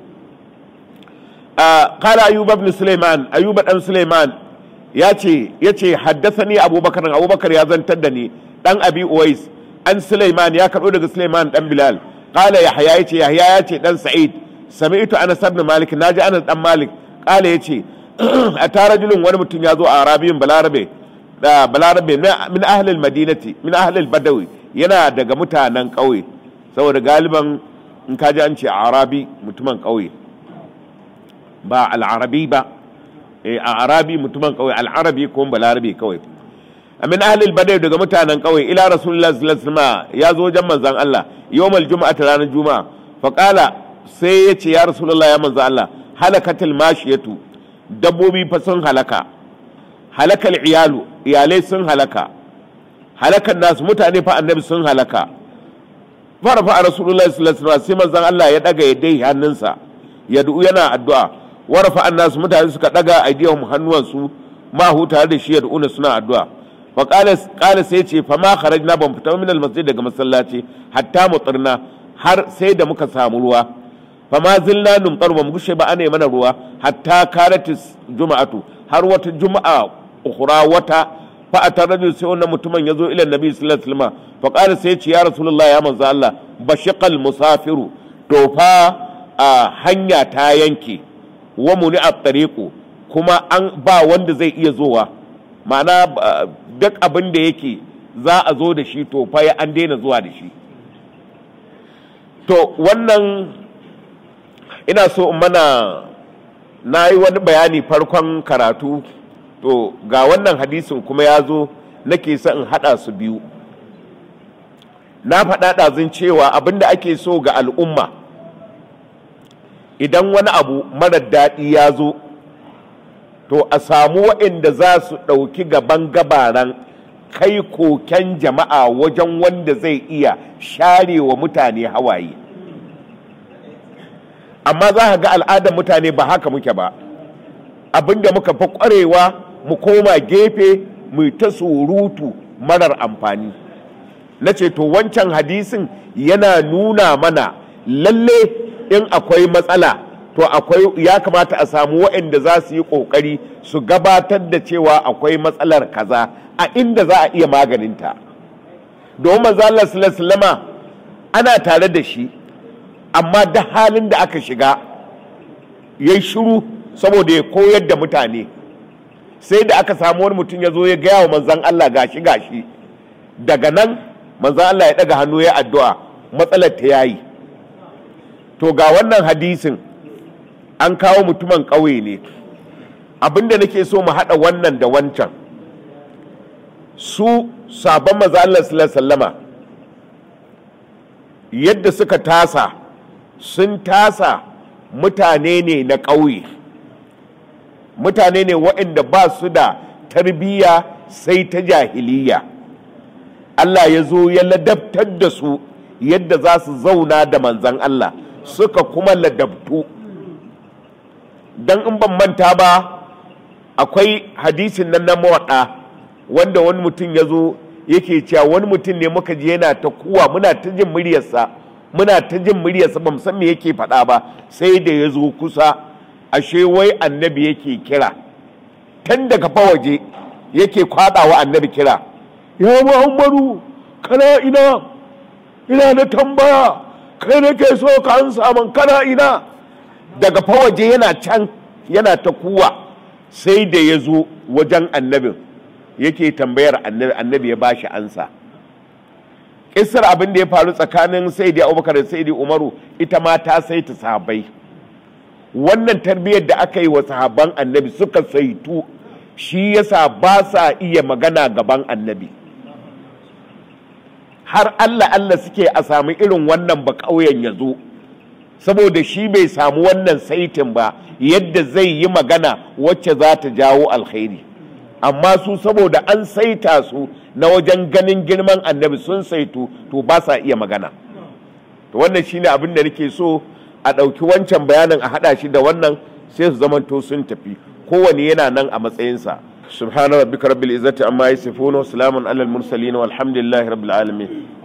آه قال أيوب بن سليمان أيوب بن سليمان ياتي ياتي حدثني أبو بكر أبو بكر يا تدني دان أبي أويس أن سليمان يا كرؤون سليمان دان بلال قال يحيى ياتي يحيى ياتي دان سعيد سمعت أنس بن مالك ناجي أنس دان مالك قال ياتي أتى رجل ونمتن يازو أعرابي بلاربي balarabe min ahlil madinati min ahlil badawi yana daga mutanen ƙauye saboda galiban in ka ji an ce arabi mutumin ƙauye ba al'arabi ba a arabi mutumin ƙauye al'arabi ko balarabe kawai min ahlil badawi daga mutanen ƙauye ila rasulullah sallallahu alaihi wasallam ya zo wajen manzon Allah yawmal juma'a ta ranar juma'a fa qala sai ya ce ya rasulullah ya manzon Allah halakatil mashiyatu dabbobi fa sun halaka halakal iyalu iyalai sun halaka halakan nasu mutane fa annabi sun halaka fara fa rasulullahi sallallahu alaihi wasallam sai manzon Allah ya daga ya dai hannunsa ya du'u yana addu'a warafa annasu mutane suka daga aidiyahum hannuwansu ma hu tare da shi ya du'una suna addu'a fa qala qala sai ce fa ma kharajna ban fita min almasjid daga masallaci hatta mutirna har sai da muka samu ruwa fa ma zilna numtar ba mu gushe ba ana mana ruwa hatta karatis juma'atu har wata juma'a ukhra wata fa ataraju sai wannan mutumin yazo ila nabi sallallahu alaihi wasallam fa qala sai ce ya rasulullah ya manzo Allah bashiqal musafiru to fa a hanya ta yanke wa muni at-tariqu kuma an ba wanda zai iya zowa ma'ana duk abin da yake za a zo da shi to fa ya an daina zuwa da shi to wannan ina so in mana na yi wani bayani farkon karatu to ga wannan hadisin kuma ya zo nake son in haɗa su biyu na faɗa ɗazin cewa abinda ake so ga al'umma idan wani abu marar daɗi ya zo to a samu waɗanda za su ɗauki gaban gabaran kai koken jama'a wajen wanda zai iya share wa mutane hawaye amma za ka ga al'adar mutane ba haka muke ba abinda muka fi ƙwarewa mu koma gefe mu ta surutu marar amfani na ce to wancan hadisin yana nuna mana lalle in akwai matsala to akwai ya kamata a samu waɗanda za su yi ƙoƙari su gabatar da cewa akwai matsalar kaza a inda za a iya maganinta domin manzo Allah sallallahu ana tare da shi amma da halin da aka shiga ya shiru saboda ya koyar da mutane sai da aka samu wani mutum ya zo ya gaya wa manzan Allah gashi gashi daga nan manzan Allah ya daga hannu ya addu'a matsalar ta yayi to ga wannan hadisin an kawo mutumin ƙauye ne abinda nake so mu haɗa wannan da wancan su sabon maza Allah sallama yadda suka tasa sun tasa mutane ne na ƙauye mutane ne waɗanda ba su da tarbiyya sai ta jahiliya Allah ya zo ya ladabtar da su yadda za su zauna da manzan Allah suka kuma ladabtu don in ban manta ba akwai hadisin nan na mawaɗa wanda wani mutum ya zo yake cewa wani mutum ne muka ji yana ta kuwa muna ta jin muryarsa muna ta jin muryarsa ba san me yake faɗa ba sai da ya zo kusa ashe wai annabi yake kira tun daga fawaje yake kwaɗawa annabi kira ya muhammadu kana ina ina na tambaya kai nake so ka an saman kana ina daga fawaje yana can yana ta kuwa sai da ya zo wajen annabin yake tambayar annabi annabi ya bashi ansa kisar abin da ya faru tsakanin saidi abubakar da saidi umaru ita ma ta saita sahabbai wannan tarbiyyar da aka yi wa sahabban annabi suka saitu shi yasa ba sa iya magana gaban annabi har allah allah suke a sami irin wannan ba ƙauyen ya zo saboda shi bai samu wannan saitin ba yadda zai yi magana wacce za ta jawo alkhairi amma su saboda an saita su na wajen ganin girman annabi sun saitu to ba sa iya magana to wannan shine abin da nake so a ɗauki wancan bayanin a haɗa shi da wannan sai su zamanto sun tafi kowane yana nan a matsayinsa subhana rabbika rabbil izzati amma yasifun wa salamun alal mursalin walhamdulillahi rabbil alamin